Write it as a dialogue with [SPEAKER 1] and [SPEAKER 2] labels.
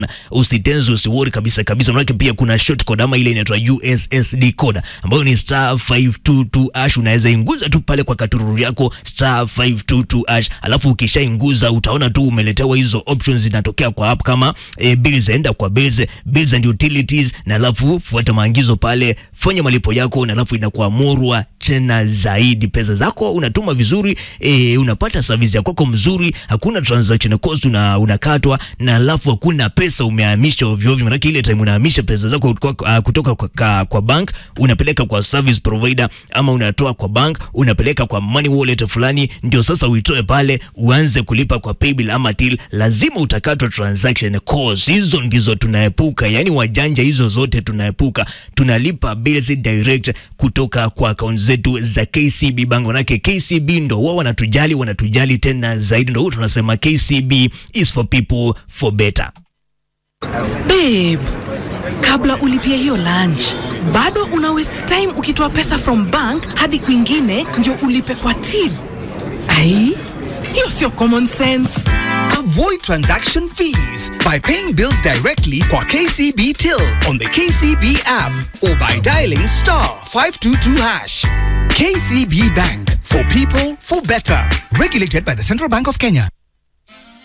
[SPEAKER 1] usitenzi usiwori kabisa kabisa, manake pia kuna short code ama ile inaitwa USSD code ambayo ni star 522 hash. Unaweza inguza tu pale kwa katururu yako star 522 hash, alafu ukishainguza utaona tu umeletewa hizo options zinatokea kwa app kama e, bills, enda kwa bills, bills and utilities, na alafu fuata maagizo pale, fanya malipo yako, na alafu inakuwa murwa tena zaidi. Pesa zako unatuma vizuri, e, unapata service ya kwako mzuri, hakuna transaction cost una, unakatwa na alafu hakuna pesa umehamisha ovyo ovyo. Maana ile time unahamisha pesa zako kutoka, uh, kutoka kwa, kwa, kwa bank unapeleka kwa service provider ama unatoa kwa bank unapeleka kwa money wallet fulani, ndio sasa uitoe pale uanze kulipa kwa paybill ama till, lazima utakatwa transaction cost. Hizo ndizo tunaepuka, yani wajanja hizo zote tunaepuka. Tunalipa bills direct kutoka kwa account zetu za KCB Bank, manake KCB ndo wao wanatujali, wanatujali tena zaidi, ndo tunasema KCB is for people for better.
[SPEAKER 2] Babe, kabla ulipia hiyo lunch bado una waste time ukitoa pesa from bank hadi kwingine ndio ulipe kwa till. Ai, hiyo sio common sense.
[SPEAKER 3] Avoid transaction fees by paying bills directly kwa KCB Till on the KCB app or by dialing star 522 hash. KCB Bank for people for better. Regulated by the Central Bank of Kenya.